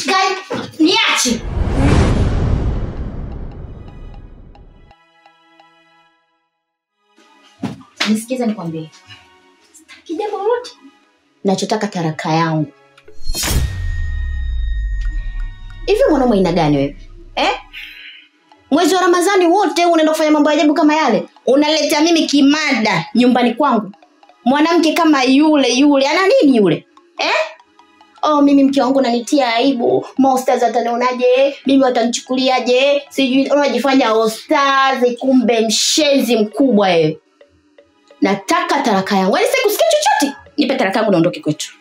Kai, niache. Nisikize nikwambie. Sitaki jambo lolote. Nachotaka taraka yangu. Hivi mwanaume aina gani wewe? Eh? Mwezi wa Ramadhani wote unaenda kufanya mambo ya ajabu kama yale. Unaletea mimi kimada nyumbani kwangu. Mwanamke kama yule yule ana nini yule? Eh? oh mimi mke wangu nanitia aibu mosters watanionaje mimi watanichukuliaje sijui unajifanya ostars kumbe mshenzi mkubwa wewe nataka taraka yangu yaani sitaki kusikia chochote nipe taraka yangu naondoke kwetu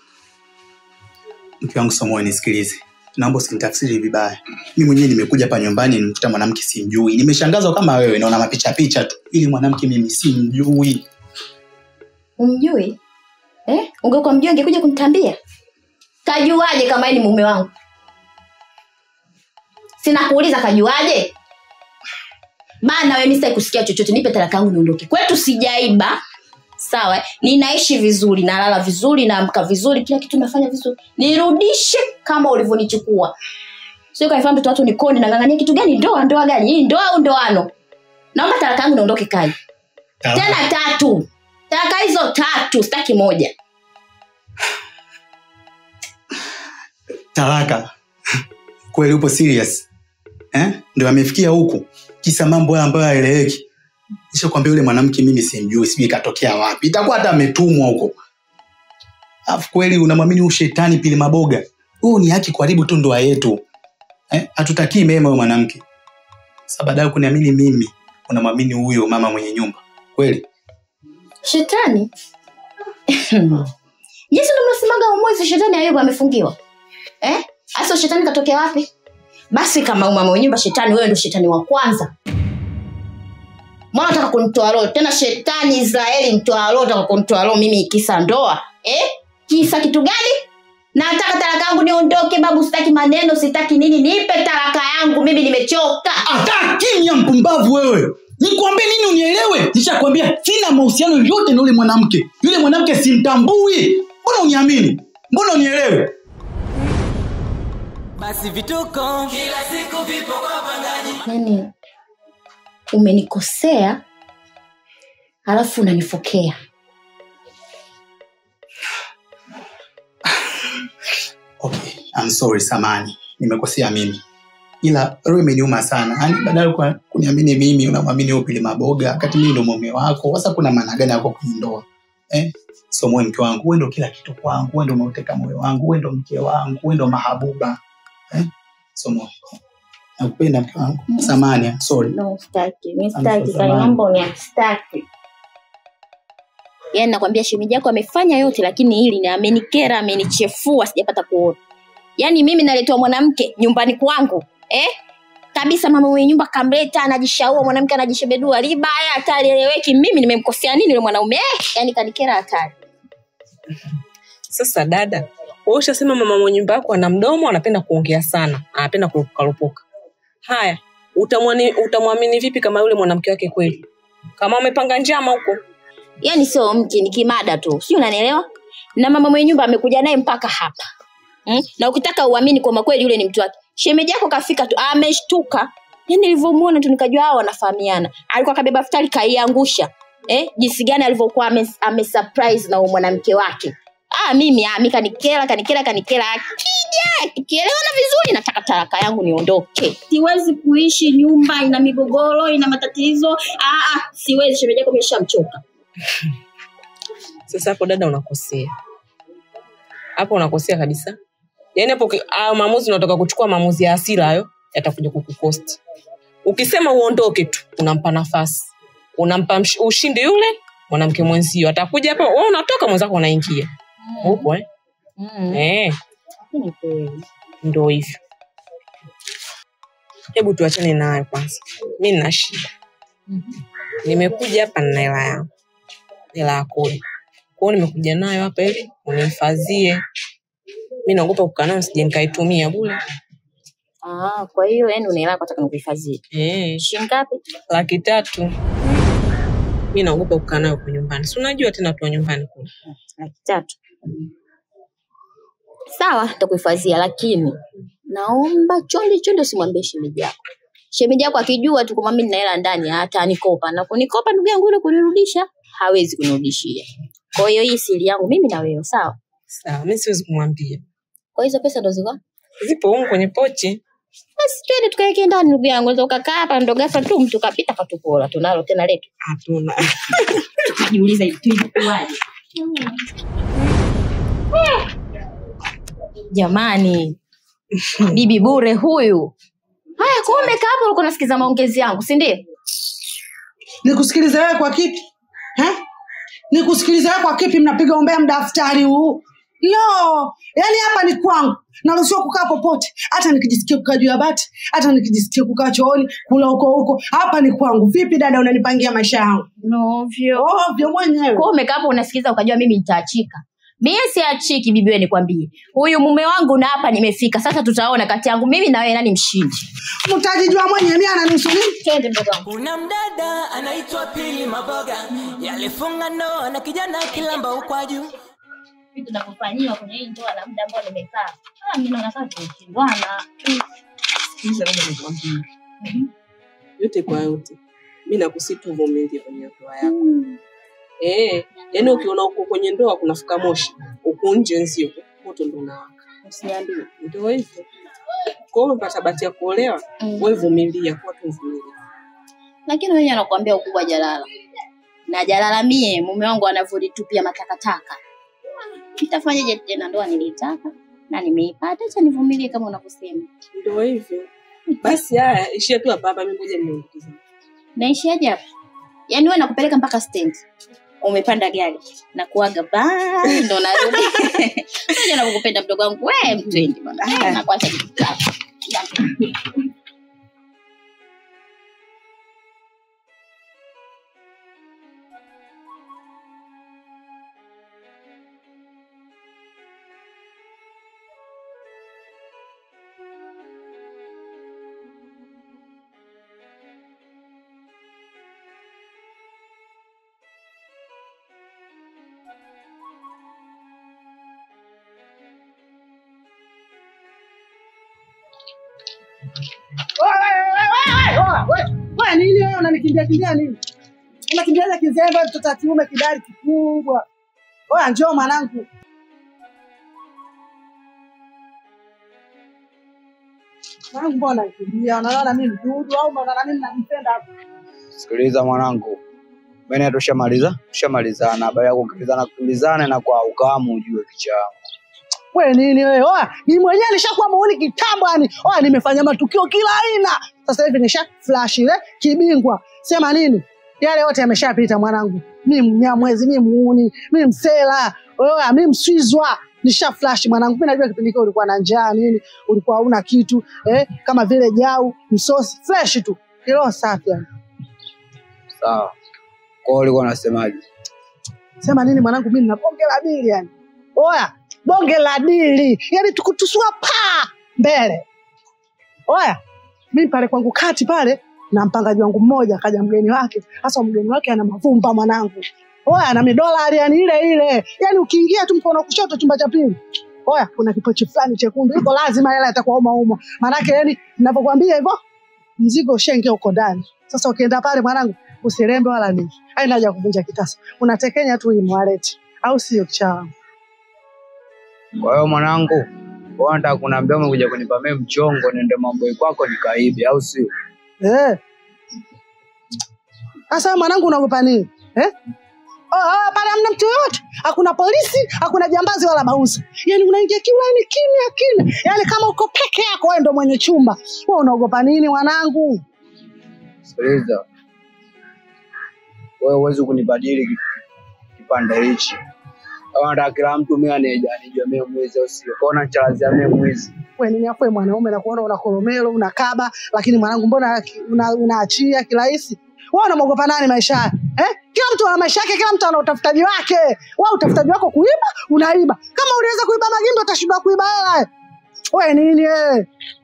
mke wangu somoe nisikilize naomba usinitafsiri vibaya mi mwenyewe nimekuja hapa nyumbani nimkuta mwanamke simjui nimeshangazwa kama wewe naona mapicha picha tu ili mwanamke mimi simjui umjui eh? ungekuwa mjui angekuja kunitambia kajuaje kama yeye ni mume wangu sina kuuliza kajuaje bana we mistaki kusikia chochote nipe talaka yangu niondoke kwetu sijaiba sawa eh? ninaishi vizuri nalala vizuri naamka vizuri kila kitu nafanya vizuri nirudishe kama ulivyonichukua sio kanifanya mtoto watu nikoni nang'ang'ania kitu gani ndoa ndoa gani hii ndoa au ndoano naomba talaka yangu niondoke kai tena tatu talaka hizo tatu sitaki moja talaka kweli upo serious eh? ndio amefikia huku kisa mambo haya ambayo haeleweki nishakwambia yule mwanamke mimi simjui sijui ikatokea wapi itakuwa hata ametumwa huko alafu kweli unamwamini huu shetani pili maboga huu ni haki kuharibu tu ndoa yetu eh? hatutakii mema huyo mwanamke sa baadaye kuniamini mimi unamwamini huyo mama mwenye nyumba kweli shetani jinsi ndo mnasemaga umwezi shetani ayubu amefungiwa eh? hasa shetani katokea wapi basi kama umama nyumba shetani wewe ndo shetani wa kwanza mwana nataka kunitoa roho tena shetani israeli mtoa roho taka kunitoa roho mimi kisa ndoa eh? kisa kitu gani nataka taraka yangu niondoke babu sitaki maneno sitaki nini nipe taraka yangu mimi nimechoka hata kimya mpumbavu wewe nikwambie nini unielewe nishakwambia sina mahusiano yoyote na yule mwanamke yule mwanamke simtambui mbona uniamini mbona unielewe basi vituko kila siku vipo kwa wapangaji yani umenikosea halafu unanifokea okay I'm sorry samani nimekosea mimi ila roho imeniuma sana yani badala kwa kuniamini mimi unamwamini huyo pili maboga wakati mimi ndo mume wako sasa kuna maana gani yako kwenye ndoa eh? so moyo mke wangu wewe ndo kila kitu kwangu wewe ndo umeuteka moyo wangu wewe ndo mke wangu wewe ndo mahabuba eh? so moyo nakupenda mke wangu samani I'm sorry no staki mi I'm staki so kali sorry. mambo ni staki yaani nakwambia shemeji yako amefanya yote lakini hili ni amenikera amenichefua sijapata kuona yaani mimi naletewa mwanamke nyumbani kwangu eh? kabisa mama mwenye nyumba kamleta anajishaua mwanamke anajishebedua libaya hata alieleweki mimi nimemkosea nini yule mwanaume eh? yaani kanikera hatari sasa dada wewe ushasema mama mwenye nyumba yako ana mdomo anapenda kuongea sana anapenda kurupukarupuka haya utamwani- utamwamini vipi kama yule mwanamke wake kweli kama amepanga njama huko yaani sio mke ni kimada tu sio unanielewa na mama mwenye nyumba amekuja naye mpaka hapa mm? na ukitaka uamini kwamba kweli yule ni mtu wake shemeji yako kafika tu ameshtuka yani nilivyomuona tu nikajua hao wanafahamiana alikuwa kabeba futari kaiangusha eh? jinsi gani alivyokuwa ame, ame surprise na huyo mwanamke wake ah, mimi ah, mi kanikela kanikela kanikela akija tukielewana vizuri nataka taraka yangu niondoke siwezi kuishi nyumba ina migogoro ina matatizo ah, ah, siwezi shemeji yako imeshamchoka sasa hapo dada unakosea hapo unakosea kabisa yaani hapo ki- hayo maamuzi unatoka kuchukua maamuzi ya asira hayo yatakuja kukukosti ukisema uondoke tu unampa nafasi unampa msh- ushindi yule mwanamke mwenzio atakuja hapo wewe unatoka mwenzako unaingia upo eh? mm. eh, Ni kweli. ndo hivyo hebu tuachane nayo kwanza mi nina shida nimekuja hapa nina hela yangu hela ya kodi kwao nimekuja nayo hapa ili unihifadhie mi naogopa kukaa nayo sije nikaitumia bule Ah, kwa hiyo yani unaelewa nataka nikuhifadhie. eh, Shilingi ngapi? laki tatu mi naogopa kukaa nayo kwa nyumbani si unajua tena tuwa nyumbani kule Laki tatu. sawa nitakuhifadhia lakini naomba chonde chonde usimwambie shemeji yako shemeji yako akijua tu kwamba mimi nina hela ndani hata anikopa na kunikopa ndugu yangu ile kunirudisha hawezi kunirudishia kwa hiyo hii siri yangu mimi na wewe sawa Sawa, mi siwezi kumwambia. kwa hizo pesa ndo ziko Zipo humu kwenye pochi. basi twende tukaeke ndani ndugu yangu unaweza ukakaa hapa ndo ghafla tu mtu kapita katupola tunalo tena letu Hatuna. tukajiuliza hivi tulikuwaje jamani bibi bure huyu haya kwa umekaa hapo ulikuwa unasikiza maongezi yangu si ndio nikusikilize wewe kwa kipi eh? nikusikilize wewe kwa kipi mnapiga ombea mdaftari huu no yaani hapa ni kwangu naruhusiwa kukaa popote hata nikijisikia kukaa juu ya bati hata nikijisikia kukaa chooni kula huko huko hapa ni kwangu vipi dada unanipangia maisha yangu novyo ovyo mwenyewe kwa umekaa hapo unasikiza ukajua mimi nitaachika mie siachiki bibi wewe nikwambie huyu mume wangu na hapa nimefika sasa tutaona kati yangu mimi na wewe nani mshindi mtajijua mwenyewe mi ananihusu nini twende mdogo wangu kuna mdada anaitwa pili maboga yalifunga ndoa na kijana kilamba ukwaju vitu tunavyofanyiwa kwenye hii ndoa na muda ambao nimekaa Ah, mimi naona kama tumeshindwana Sikiliza labda nikwambie. Yote kwa yote. Mi nakusi tu uvumilie kwenye ndoa yako. Eh, yaani ukiona uko kwenye ndoa kunafika moshi, uko nje nzio, moto ndo unawaka. usiniambie Ndio hivyo. Kwa hiyo umepata bahati ya kuolewa, Mm. wewe vumilia, kuwa tu mvumilia. lakini wenye anakuambia ukubwa jalala na jalala mie mume wangu anavyolitupia matakataka nitafanyaje tena ndoa nilitaka na nimeipata acha nivumilie kama unavyosema Ndio hivyo. Basi haya, ishia tu hapa hapa, mimi ngoja niongeze. naishiaje hapa yaani wewe nakupeleka mpaka stand umepanda gari na kuaga bye ndo narudi Unajua navyokupenda mdogo wangu we mtwendi bwana Ah, nakuacha kitu chako. Wewe nini wewe unanikimbia kimbia nini? Unakimbiaza kizembe mtoto wa kiume kidari kikubwa. Oya njoo mwanangu. Mwanangu mbona unakimbia? Unaona mimi mdudu au unaona mimi najipenda hapo? Sikiliza mwanangu, mimi tushamaliza, tushamalizana. Habari ya kukimbizana kukimbizana na kwa ukamu ujue kicha yangu. Wewe nini wewe? Oya, ni mwenyewe nishakuwa muuni kitambo yani. Oya, nimefanya matukio kila aina. Sasa hivi nisha flash ile kibingwa. Sema nini? Yale yote yameshapita mwanangu. Mimi mnyamwezi, mimi muuni, mimi msela. Oya, mimi mswizwa. Nisha flash mwanangu. Mimi najua kipindi kile ulikuwa na njaa nini, ulikuwa huna kitu, eh, kama vile jau, msosi, fresh tu. Kilo safi yani. Sawa. Kwa hiyo ulikuwa unasemaje? Sema nini mwanangu, mimi nina bonge la dili yani. Oya, bonge la dili, yani tukutusua pa mbele. Oya, mimi pale kwangu kati pale na mpangaji wangu mmoja akaja mgeni wake. Sasa mgeni wake ana mavumba mwanangu. Oya, na midolari yani ile ile. Yani ukiingia tu mkono wa kushoto chumba cha pili. Oya, kuna kipochi fulani chekundu. Iko lazima hela itakuwa uma uma. Maanake yani ninavyokuambia hivyo mzigo ushenge uko ndani. Sasa ukienda pale mwanangu usirembe wala nini. Haina haja ya kuvunja kitasa. Unatekenya tu hii mwaleti. Au sio kichawa? Kwa hiyo mwanangu, wewe unataka kuniambia umekuja kunipa mimi mchongo niende mambo kwako nikaibe au sio? Eh. Sasa mwanangu unaogopa nini? Eh? Oh, oh, pale hamna mtu yoyote, hakuna polisi, hakuna jambazi wala bauza. Yaani unaingia kiulaini kimya kimya, yaani kama uko peke yako, wewe ndo mwenye chumba. Wewe unaogopa nini mwanangu? Sikiliza. Wewe huwezi kunibadili ki- kipande hichi. Kama nataka kila mtu mimi anija anijua mimi mwizi au sio? Kwa hiyo unachalazia mimi mwizi. Wewe nini hapo wewe mwanaume na kuona una koromelo, una kaba, lakini mwanangu mbona una- unaachia kirahisi? Wewe unamwogopa nani maisha haya? Eh? Kila mtu ana maisha yake, kila mtu ana utafutaji wake. Wewe utafutaji wako kuiba, unaiba. Kama uliweza kuiba magimbi utashindwa kuiba hela. Wewe nini wewe?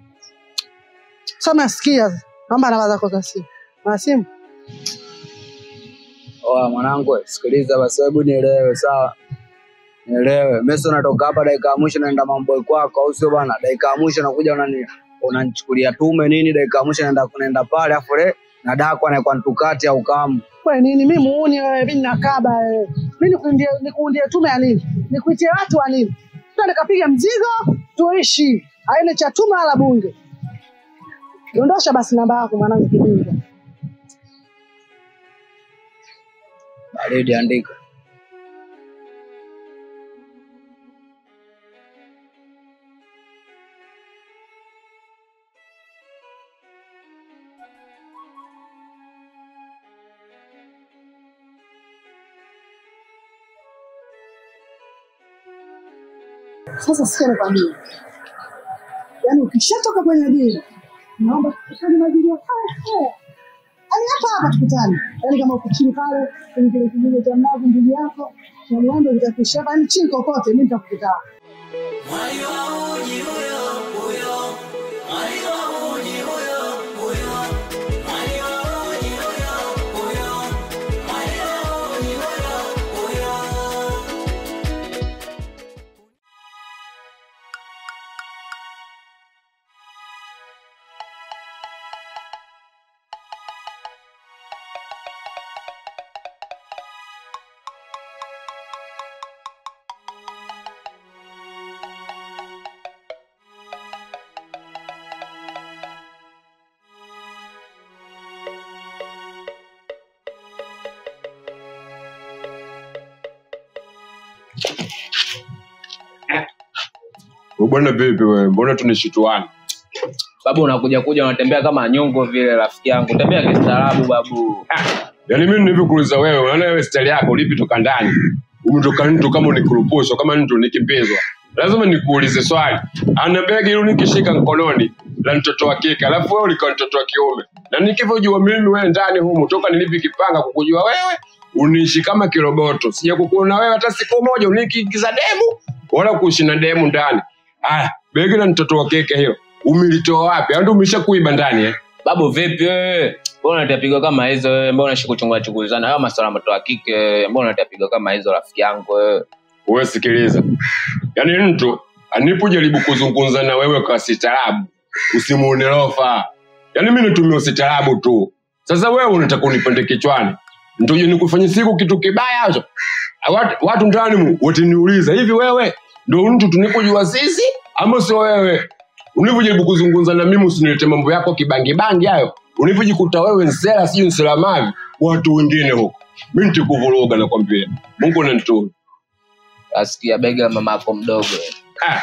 Sasa sikia, naomba namba zako za simu. Na simu? Oa mwanangu, sikiliza basi, hebu nielewe sawa. Nielewe. Mimi natoka hapa dakika ya mwisho naenda mambo kwako au sio bana? Dakika ya mwisho nakuja unani unanichukulia tume nini dakika ya mwisho naenda kunaenda pale afu le na dako anaikuwa ntukati au kamu. We nini? Mi muuni wewe, mi nakaba wewe. Mi nikuundie nikuundie tume ya nini? Nikuitie watu wa nini? Twende kapiga mzigo tuishi, aine cha tume wala bunge. Dondosha basi namba yako mwanangu kibingo. Baridi andika. Sasa sikia nikwambie, yaani ukishatoka kwenye dini, naomba tukutane majili ya haya haya, yaani hapa hapa tukutane, yaani kama uko chini pale kwenye kile kijiji cha mnavu, ndugu yako na mwendo nitakuishia hapa, yaani chini kokote, mimi nitakukutana. Mwali wa uji huyo huyo, mwali wa uji huyo huyo, mwali wa uji huyo huyo, mwali wa uji huyo huyo. Wewe Bwana vipi wewe? Mbona tunishituana? babu unakuja kuja unatembea kama nyongo vile rafiki yangu tembea kistaarabu babu Yaani mimi nilivyokuuliza wewe, unaona wewe style yako ulipi toka ndani? Umetoka mtu kama unikurupushwa, kama mtu nikimbizwa. Lazima nikuulize swali. Ana begi hilo nikishika mkononi la mtoto wa kike, alafu wewe ulikuwa mtoto wa kiume. Na nikivyojua mimi wewe ndani humu toka nilivyokipanga kukujua wewe, uniishi kama kiroboto. Sija kukuona wewe hata siku moja unikiingiza demu wala kuishi na demu ndani. Aya, begi la mtoto wa kike hiyo umelitoa wapi? Au ndio umeshakuiba ndani eh? babu vipi wewe mbona unatapiga kama hizo wewe mbona unashikuchungua chunguzana hayo masuala moto wa kike mbona unatapiga kama hizo rafiki yangu wewe wewe sikiliza yaani mtu anipojaribu kuzungumza na wewe kwa sitarabu usimuone rofa yaani mi natumia usitarabu tu sasa wewe unataka unipande kichwani ntuje nikufanye siku kitu kibaya hicho watu, watu ndani mu wataniuliza hivi wewe ndo mtu tunikujua sisi ama sio wewe ulivyojaribu kuzungumza na mimi usinilete mambo yako kibangibangi hayo ulivyojikuta wewe nsela sijui nsela mavi watu wengine huko mi ntikuvuruga nakwambia mungu nanituma asikia bega la mama yako mdogo Ah.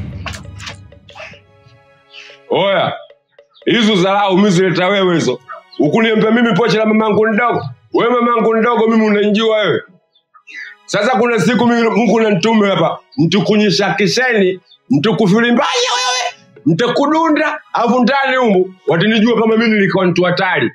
Oya, hizo dharau mizileta wewe hizo. Ukuniambia mimi pocha la mamangu ndogo. Wewe mamangu ndogo mimi unanijua wewe. Sasa kuna siku mimi Mungu nanitume hapa, mtukunyisha kisheni, mtukufilimbaje wewe, mtakudunda, afu ndani humu watanijua kama mimi nilikuwa mtu hatari.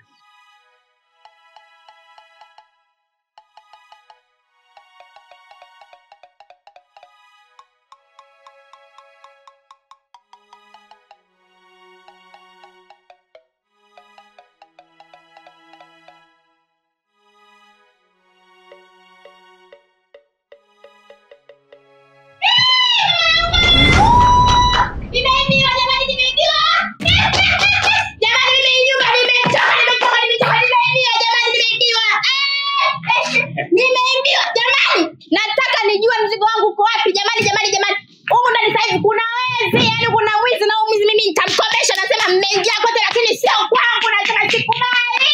Nimeibiwa jamani, nimeibiwa. Jamani, nimeibiwa, nimetoka, nimetoka, nimetoka, nimeibiwa jamani, nimeibiwa. Eh, Nimeibiwa jamani, nataka nijue mzigo wangu uko wapi jamani, jamani, jamani. Humu ndani sasa hivi kuna wezi, yani kuna mwizi na huyu mwizi mimi nitamkomesha. Nasema mmeingia kote, lakini sio kwangu, nasema sikubali.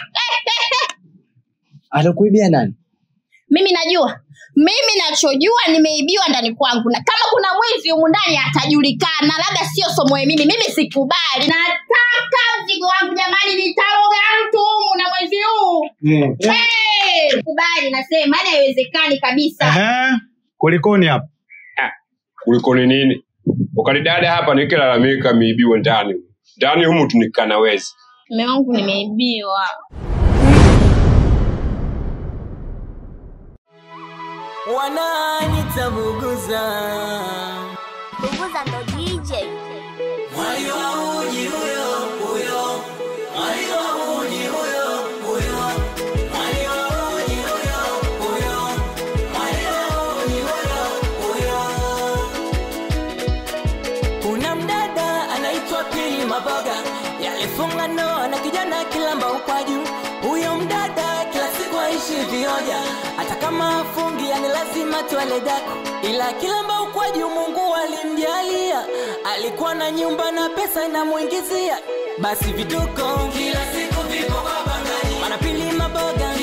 Atakuibia nani? mimi najua mimi nachojua nimeibiwa ndani kwangu na kama kuna mwizi humu ndani atajulikana labda sio somoe mimi mimi sikubali nataka mzigo wangu jamani nitaroga mtu humu na mwezi huu hey! kubali nasema yani haiwezekani kabisa Ehe, kulikoni hapa? kuliko ni nini ukanidada hapa nikilalamika miibiwe ndani ndani humu tunikana wezi mme wangu nimeibiwa wananitabuguza Bubuza ndo DJ. mwali wa uji huyo huyo mwali wa uji huyo huyo mwali wa uji huyo huyo mwali wa uji huyo wamegonga ndoa na kijana kilamba ukwaju huyo mdada kila siku aishi vioja hata kama afungi yani lazima twale daku ila kilamba ukwaju mungu alimjalia alikuwa na nyumba na pesa inamwingizia basi vituko kila siku vipo kwa bangaji manapili maboga